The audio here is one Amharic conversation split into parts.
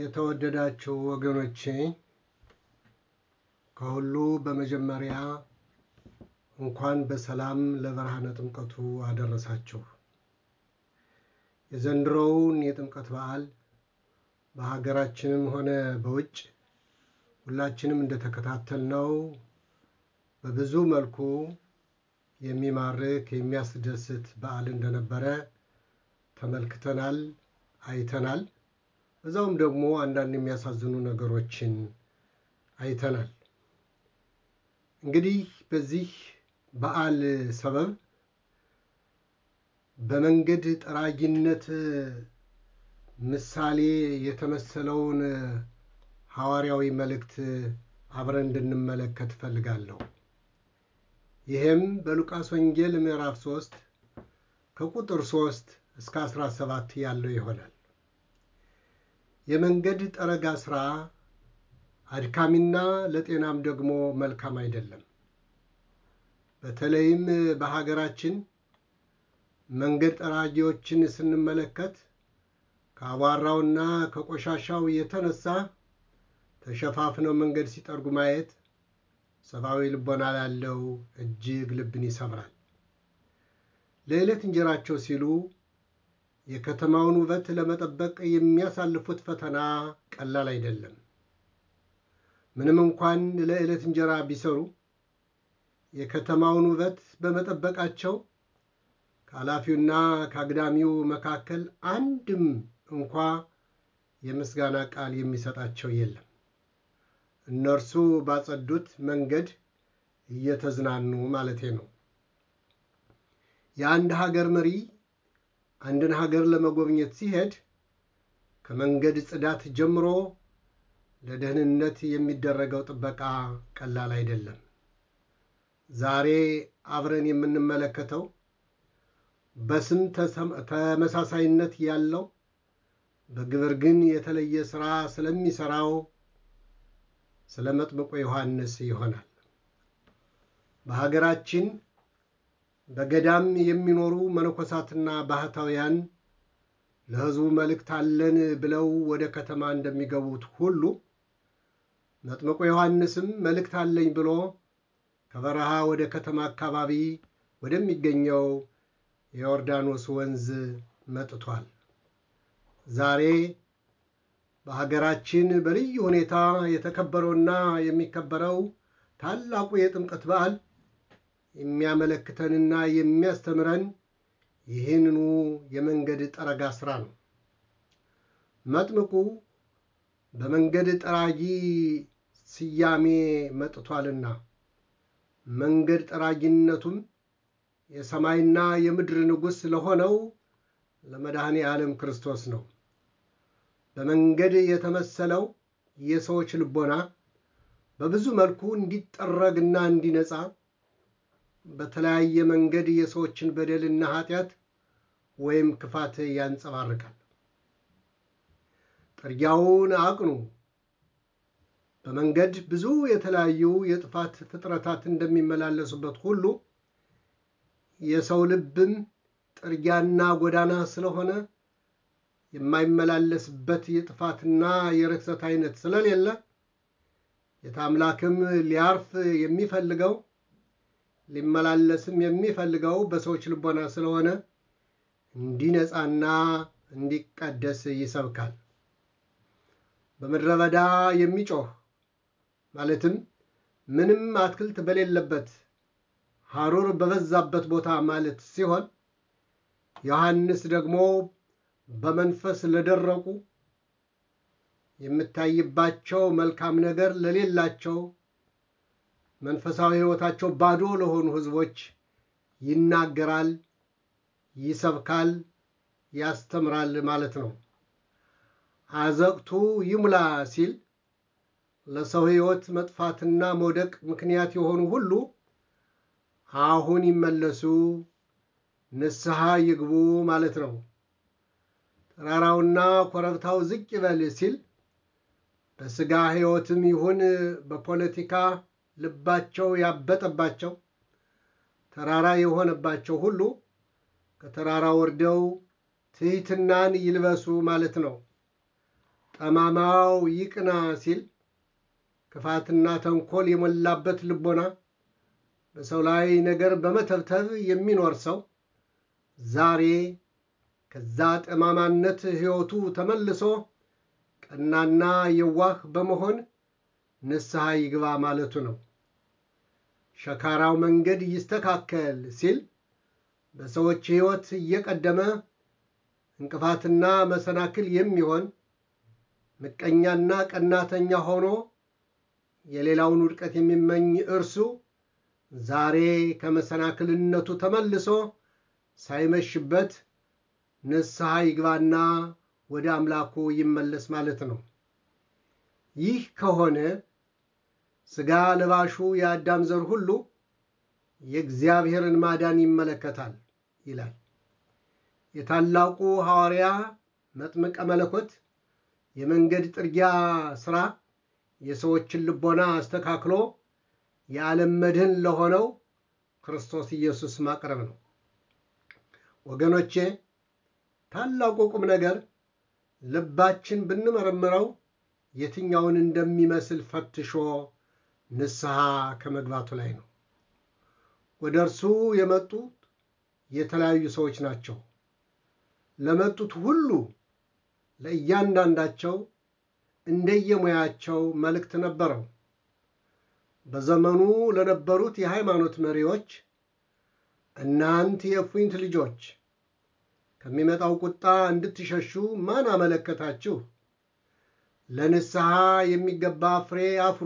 የተወደዳችሁ ወገኖቼ ከሁሉ በመጀመሪያ እንኳን በሰላም ለብርሃነ ጥምቀቱ አደረሳችሁ። የዘንድሮውን የጥምቀት በዓል በሀገራችንም ሆነ በውጭ ሁላችንም እንደተከታተልነው በብዙ መልኩ የሚማርክ የሚያስደስት በዓል እንደነበረ ተመልክተናል፣ አይተናል። በዛውም ደግሞ አንዳንድ የሚያሳዝኑ ነገሮችን አይተናል። እንግዲህ በዚህ በዓል ሰበብ በመንገድ ጠራጊነት ምሳሌ የተመሰለውን ሐዋርያዊ መልእክት አብረን እንድንመለከት እፈልጋለሁ። ይህም በሉቃስ ወንጌል ምዕራፍ 3 ከቁጥር 3 እስከ 17 ያለው ይሆናል። የመንገድ ጠረጋ ሥራ አድካሚና ለጤናም ደግሞ መልካም አይደለም። በተለይም በሀገራችን መንገድ ጠራጊዎችን ስንመለከት ከአቧራውና ከቆሻሻው የተነሳ ተሸፋፍነው መንገድ ሲጠርጉ ማየት ሰብአዊ ልቦና ላለው እጅግ ልብን ይሰብራል። ለዕለት እንጀራቸው ሲሉ የከተማውን ውበት ለመጠበቅ የሚያሳልፉት ፈተና ቀላል አይደለም። ምንም እንኳን ለዕለት እንጀራ ቢሰሩ የከተማውን ውበት በመጠበቃቸው ከኃላፊውና ከአግዳሚው መካከል አንድም እንኳ የምስጋና ቃል የሚሰጣቸው የለም። እነርሱ ባጸዱት መንገድ እየተዝናኑ ማለቴ ነው። የአንድ ሀገር መሪ አንድን ሀገር ለመጎብኘት ሲሄድ ከመንገድ ጽዳት ጀምሮ ለደህንነት የሚደረገው ጥበቃ ቀላል አይደለም። ዛሬ አብረን የምንመለከተው በስም ተመሳሳይነት ያለው በግብር ግን የተለየ ሥራ ስለሚሠራው ስለ መጥምቁ ዮሐንስ ይሆናል። በሀገራችን በገዳም የሚኖሩ መነኮሳትና ባህታውያን ለሕዝቡ መልእክት አለን ብለው ወደ ከተማ እንደሚገቡት ሁሉ መጥምቁ ዮሐንስም መልእክት አለኝ ብሎ ከበረሃ ወደ ከተማ አካባቢ ወደሚገኘው የዮርዳኖስ ወንዝ መጥቷል። ዛሬ በሀገራችን በልዩ ሁኔታ የተከበረውና የሚከበረው ታላቁ የጥምቀት በዓል የሚያመለክተንና የሚያስተምረን ይህንኑ የመንገድ ጠረጋ ሥራ ነው። መጥምቁ በመንገድ ጠራጊ ስያሜ መጥቷልና መንገድ ጠራጊነቱም የሰማይና የምድር ንጉሥ ለሆነው ለመድኃኔ ዓለም ክርስቶስ ነው። በመንገድ የተመሰለው የሰዎች ልቦና በብዙ መልኩ እንዲጠረግና እንዲነጻ በተለያየ መንገድ የሰዎችን በደልና ኃጢአት ወይም ክፋት ያንጸባርቃል። ጥርጊያውን አቅኑ። በመንገድ ብዙ የተለያዩ የጥፋት ፍጥረታት እንደሚመላለሱበት ሁሉ የሰው ልብም ጥርጊያና ጎዳና ስለሆነ የማይመላለስበት የጥፋትና የርክሰት አይነት ስለሌለ የታምላክም ሊያርፍ የሚፈልገው ሊመላለስም የሚፈልገው በሰዎች ልቦና ስለሆነ እንዲነጻና እንዲቀደስ ይሰብካል። በምድረ በዳ የሚጮህ ማለትም ምንም አትክልት በሌለበት ሐሩር በበዛበት ቦታ ማለት ሲሆን ዮሐንስ ደግሞ በመንፈስ ለደረቁ የምታይባቸው መልካም ነገር ለሌላቸው መንፈሳዊ ሕይወታቸው ባዶ ለሆኑ ሕዝቦች ይናገራል፣ ይሰብካል፣ ያስተምራል ማለት ነው። አዘቅቱ ይሙላ ሲል ለሰው ሕይወት መጥፋትና መውደቅ ምክንያት የሆኑ ሁሉ አሁን ይመለሱ፣ ንስሐ ይግቡ ማለት ነው። ተራራውና ኮረብታው ዝቅ ይበል ሲል በሥጋ ሕይወትም ይሁን በፖለቲካ ልባቸው ያበጠባቸው ተራራ የሆነባቸው ሁሉ ከተራራ ወርደው ትሕትናን ይልበሱ ማለት ነው። ጠማማው ይቅና ሲል ክፋትና ተንኮል የሞላበት ልቦና በሰው ላይ ነገር በመተብተብ የሚኖር ሰው ዛሬ ከዛ ጠማማነት ሕይወቱ ተመልሶ ቀናና የዋህ በመሆን ንስሐ ይግባ ማለቱ ነው። ሸካራው መንገድ ይስተካከል ሲል በሰዎች ሕይወት እየቀደመ እንቅፋትና መሰናክል የሚሆን ምቀኛና ቀናተኛ ሆኖ የሌላውን ውድቀት የሚመኝ እርሱ ዛሬ ከመሰናክልነቱ ተመልሶ ሳይመሽበት ንስሐ ይግባና ወደ አምላኩ ይመለስ ማለት ነው። ይህ ከሆነ ሥጋ ለባሹ የአዳም ዘር ሁሉ የእግዚአብሔርን ማዳን ይመለከታል ይላል። የታላቁ ሐዋርያ መጥምቀ መለኮት የመንገድ ጥርጊያ ሥራ የሰዎችን ልቦና አስተካክሎ የዓለም መድህን ለሆነው ክርስቶስ ኢየሱስ ማቅረብ ነው። ወገኖቼ ታላቁ ቁም ነገር ልባችን ብንመረምረው የትኛውን እንደሚመስል ፈትሾ ንስሐ ከመግባቱ ላይ ነው። ወደ እርሱ የመጡት የተለያዩ ሰዎች ናቸው። ለመጡት ሁሉ ለእያንዳንዳቸው እንደየሙያቸው መልእክት ነበረው። በዘመኑ ለነበሩት የሃይማኖት መሪዎች እናንት የእፉኝት ልጆች ከሚመጣው ቁጣ እንድትሸሹ ማን አመለከታችሁ? ለንስሐ የሚገባ ፍሬ አፍሩ።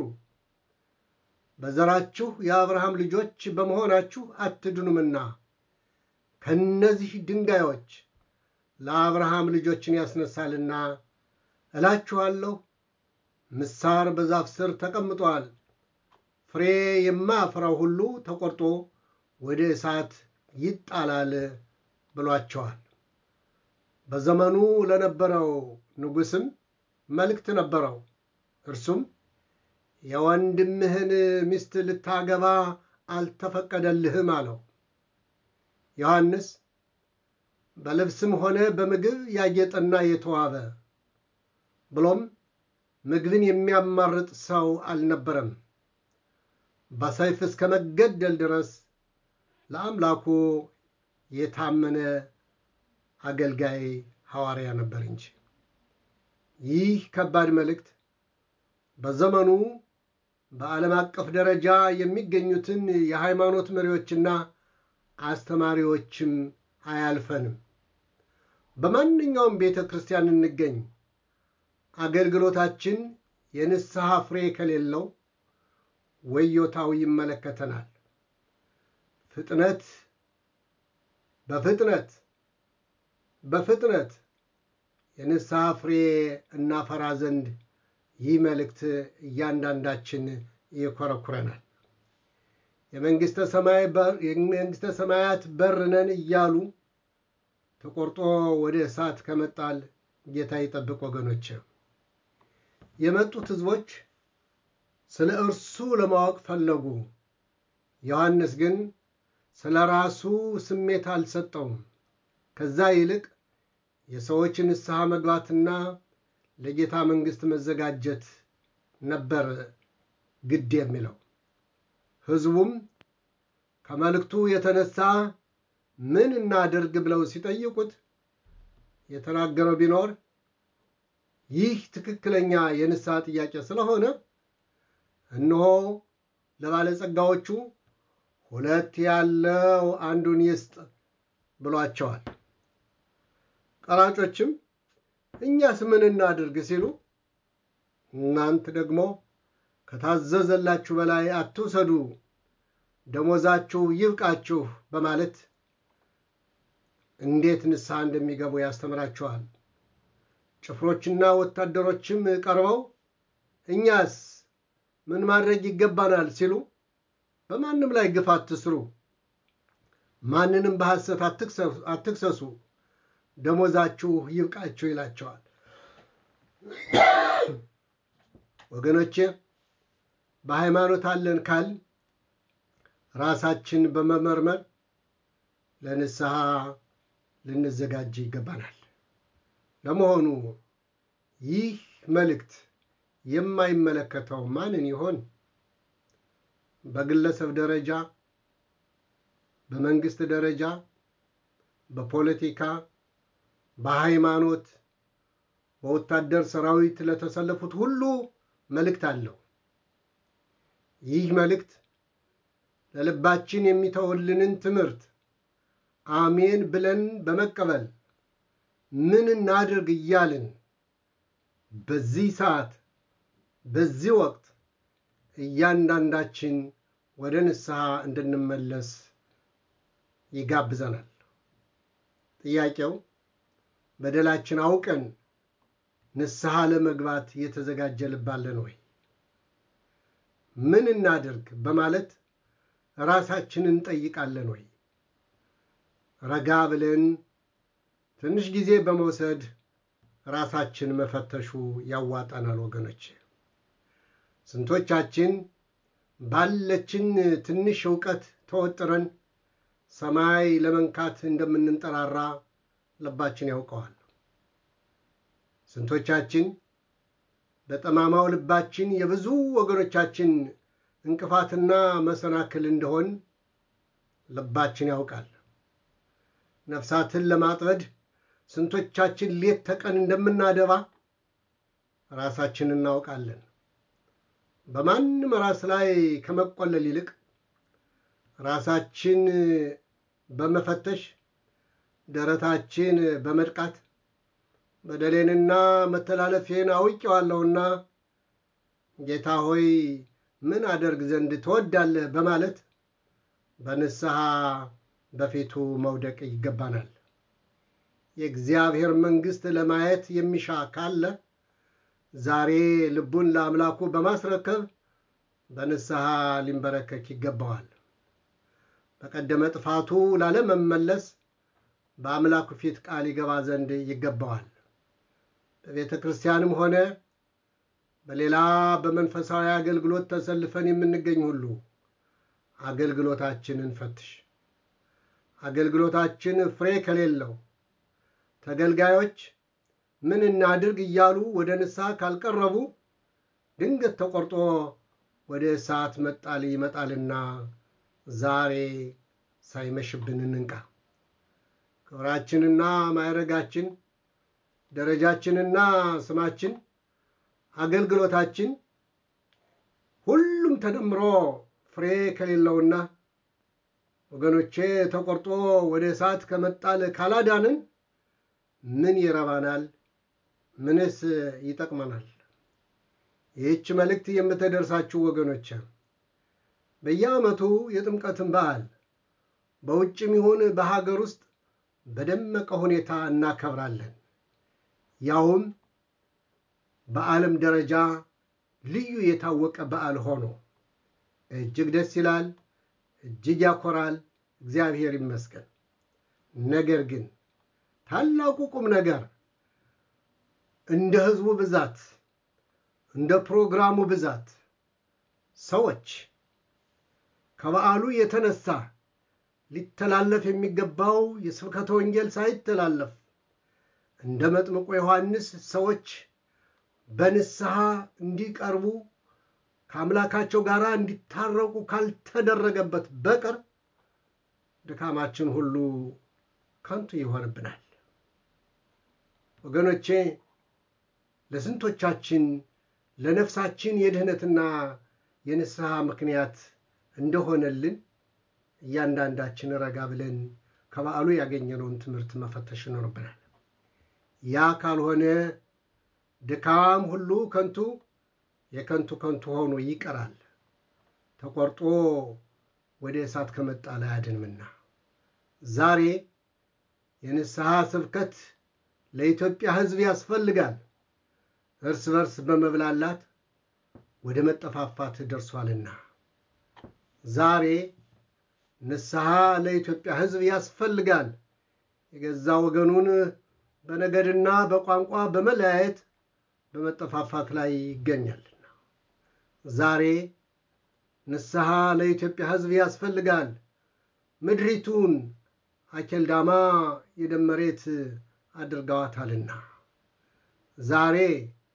በዘራችሁ የአብርሃም ልጆች በመሆናችሁ አትድኑምና ከእነዚህ ድንጋዮች ለአብርሃም ልጆችን ያስነሳልና እላችኋለሁ፣ ምሳር በዛፍ ስር ተቀምጧል። ፍሬ የማያፈራው ሁሉ ተቆርጦ ወደ እሳት ይጣላል ብሏቸዋል። በዘመኑ ለነበረው ንጉሥም መልእክት ነበረው። እርሱም የወንድምህን ሚስት ልታገባ አልተፈቀደልህም አለው። ዮሐንስ በልብስም ሆነ በምግብ ያጌጠና የተዋበ ብሎም ምግብን የሚያማርጥ ሰው አልነበረም። በሰይፍ እስከ መገደል ድረስ ለአምላኩ የታመነ አገልጋይ ሐዋርያ ነበር እንጂ። ይህ ከባድ መልእክት በዘመኑ በዓለም አቀፍ ደረጃ የሚገኙትን የሃይማኖት መሪዎችና አስተማሪዎችም አያልፈንም። በማንኛውም ቤተ ክርስቲያን እንገኝ፣ አገልግሎታችን የንስሐ ፍሬ ከሌለው ወዮታው ይመለከተናል። ፍጥነት በፍጥነት በፍጥነት የንስሐ ፍሬ እናፈራ ዘንድ ይህ መልእክት እያንዳንዳችን ይኮረኩረናል። የመንግሥተ ሰማያት በር ነን እያሉ ተቆርጦ ወደ እሳት ከመጣል ጌታ ይጠብቅ። ወገኖች የመጡት ሕዝቦች ስለ እርሱ ለማወቅ ፈለጉ። ዮሐንስ ግን ስለ ራሱ ስሜት አልሰጠውም። ከዛ ይልቅ የሰዎች ንስሐ መግባትና ለጌታ መንግሥት መዘጋጀት ነበር ግድ የሚለው። ሕዝቡም ከመልእክቱ የተነሳ ምን እናድርግ ብለው ሲጠይቁት የተናገረው ቢኖር ይህ ትክክለኛ የንስሐ ጥያቄ ስለሆነ እነሆ ለባለጸጋዎቹ ሁለት ያለው አንዱን ይስጥ ብሏቸዋል። ቀራጮችም እኛስ ምን እናድርግ ሲሉ እናንት ደግሞ ከታዘዘላችሁ በላይ አትውሰዱ፣ ደሞዛችሁ ይብቃችሁ በማለት እንዴት ንስሐ እንደሚገቡ ያስተምራቸዋል። ጭፍሮችና ወታደሮችም ቀርበው እኛስ ምን ማድረግ ይገባናል ሲሉ በማንም ላይ ግፍ አትስሩ፣ ማንንም በሐሰት አትክሰሱ፣ ደሞዛችሁ ይብቃችሁ ይላቸዋል። ወገኖቼ በሃይማኖት አለን ካል ራሳችን በመመርመር ለንስሐ ልንዘጋጅ ይገባናል። ለመሆኑ ይህ መልእክት የማይመለከተው ማንን ይሆን? በግለሰብ ደረጃ፣ በመንግስት ደረጃ፣ በፖለቲካ፣ በሃይማኖት፣ በወታደር ሰራዊት ለተሰለፉት ሁሉ መልእክት አለው። ይህ መልእክት ለልባችን የሚተውልንን ትምህርት አሜን ብለን በመቀበል ምን እናድርግ እያልን በዚህ ሰዓት በዚህ ወቅት እያንዳንዳችን ወደ ንስሐ እንድንመለስ ይጋብዘናል። ጥያቄው በደላችን አውቀን ንስሐ ለመግባት የተዘጋጀ ልብ አለን ወይ? ምን እናድርግ በማለት ራሳችንን እንጠይቃለን ወይ? ረጋ ብለን ትንሽ ጊዜ በመውሰድ ራሳችን መፈተሹ ያዋጣናል ወገኖች። ስንቶቻችን ባለችን ትንሽ እውቀት ተወጥረን ሰማይ ለመንካት እንደምንንጠራራ ልባችን ያውቀዋል። ስንቶቻችን በጠማማው ልባችን የብዙ ወገኖቻችን እንቅፋትና መሰናክል እንደሆን ልባችን ያውቃል። ነፍሳትን ለማጥመድ ስንቶቻችን ሌት ተቀን እንደምናደባ ራሳችን እናውቃለን። በማንም ራስ ላይ ከመቆለል ይልቅ ራሳችን በመፈተሽ ደረታችን በመድቃት በደሌንና መተላለፌን አውቄዋለሁና ጌታ ሆይ ምን አደርግ ዘንድ ትወዳለህ በማለት በንስሐ በፊቱ መውደቅ ይገባናል። የእግዚአብሔር መንግሥት ለማየት የሚሻ ካለ ዛሬ ልቡን ለአምላኩ በማስረከብ በንስሐ ሊንበረከክ ይገባዋል። በቀደመ ጥፋቱ ላለመመለስ በአምላኩ ፊት ቃል ይገባ ዘንድ ይገባዋል። በቤተ ክርስቲያንም ሆነ በሌላ በመንፈሳዊ አገልግሎት ተሰልፈን የምንገኝ ሁሉ አገልግሎታችንን ፈትሽ። አገልግሎታችን ፍሬ ከሌለው ተገልጋዮች ምን እናድርግ እያሉ ወደ ንስሐ ካልቀረቡ ድንገት ተቆርጦ ወደ እሳት መጣል ይመጣልና ዛሬ ሳይመሽብን እንንቃ። ክብራችንና ማዕረጋችን፣ ደረጃችንና ስማችን፣ አገልግሎታችን ሁሉም ተደምሮ ፍሬ ከሌለውና ወገኖቼ ተቆርጦ ወደ እሳት ከመጣል ካላዳንን ምን ይረባናል? ምንስ ይጠቅመናል? ይህች መልእክት የምትደርሳችሁ ወገኖች በየዓመቱ የጥምቀትን በዓል በውጭም ይሁን በሀገር ውስጥ በደመቀ ሁኔታ እናከብራለን። ያውም በዓለም ደረጃ ልዩ የታወቀ በዓል ሆኖ እጅግ ደስ ይላል፣ እጅግ ያኮራል። እግዚአብሔር ይመስገን። ነገር ግን ታላቁ ቁም ነገር እንደ ሕዝቡ ብዛት እንደ ፕሮግራሙ ብዛት ሰዎች ከበዓሉ የተነሳ ሊተላለፍ የሚገባው የስብከተ ወንጌል ሳይተላለፍ እንደ መጥምቁ ዮሐንስ ሰዎች በንስሐ እንዲቀርቡ ከአምላካቸው ጋር እንዲታረቁ ካልተደረገበት በቀር ድካማችን ሁሉ ከንቱ ይሆንብናል። ወገኖቼ ለስንቶቻችን ለነፍሳችን የድህነትና የንስሐ ምክንያት እንደሆነልን እያንዳንዳችን ረጋ ብለን ከበዓሉ ያገኘነውን ትምህርት መፈተሽ ይኖርብናል። ያ ካልሆነ ድካም ሁሉ ከንቱ የከንቱ ከንቱ ሆኖ ይቀራል። ተቆርጦ ወደ እሳት ከመጣል አያድንምና ዛሬ የንስሐ ስብከት ለኢትዮጵያ ሕዝብ ያስፈልጋል። እርስ በርስ በመብላላት ወደ መጠፋፋት ደርሷልና ዛሬ ንስሐ ለኢትዮጵያ ሕዝብ ያስፈልጋል። የገዛ ወገኑን በነገድና በቋንቋ በመለያየት በመጠፋፋት ላይ ይገኛልና ዛሬ ንስሐ ለኢትዮጵያ ሕዝብ ያስፈልጋል። ምድሪቱን አኬልዳማ የደም መሬት አድርገዋታልና ዛሬ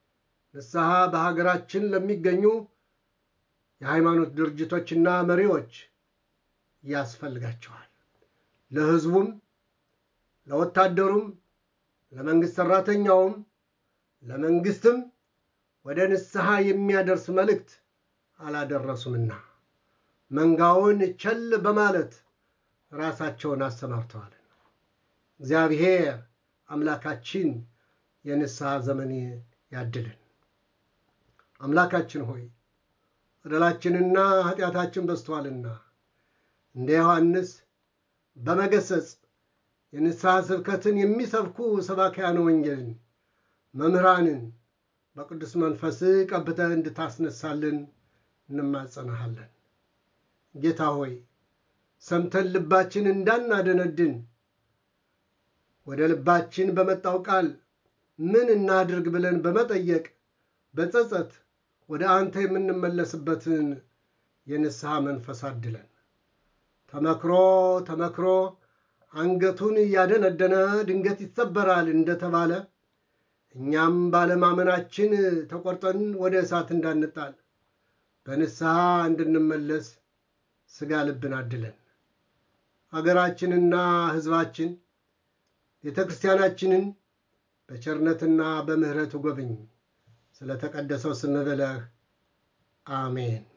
ንስሐ በሀገራችን ለሚገኙ የሃይማኖት ድርጅቶችና መሪዎች ያስፈልጋቸዋል። ለሕዝቡም፣ ለወታደሩም፣ ለመንግሥት ሠራተኛውም፣ ለመንግሥትም ወደ ንስሐ የሚያደርስ መልእክት አላደረሱምና መንጋውን ቸል በማለት ራሳቸውን አሰማርተዋል። እግዚአብሔር አምላካችን የንስሐ ዘመን ያድልን። አምላካችን ሆይ በደላችንና ኃጢአታችን በዝተዋልና እንደ ዮሐንስ በመገሰጽ የንስሐ ስብከትን የሚሰብኩ ሰባክያነ ወንጌልን መምህራንን በቅዱስ መንፈስ ቀብተህ እንድታስነሳልን እንማጸናሃለን። ጌታ ሆይ ሰምተን ልባችን እንዳናደነድን ወደ ልባችን በመጣው ቃል ምን እናድርግ ብለን በመጠየቅ በጸጸት ወደ አንተ የምንመለስበትን የንስሐ መንፈስ አድለን። ተመክሮ ተመክሮ አንገቱን እያደነደነ ድንገት ይሰበራል እንደተባለ እኛም ባለማመናችን ተቆርጠን ወደ እሳት እንዳንጣል በንስሐ እንድንመለስ ሥጋ ልብን አድለን። አገራችንና ሕዝባችን ቤተ ክርስቲያናችንን በቸርነትና በምሕረት ጎብኝ። ስለ ተቀደሰው ስም ብለህ አሜን።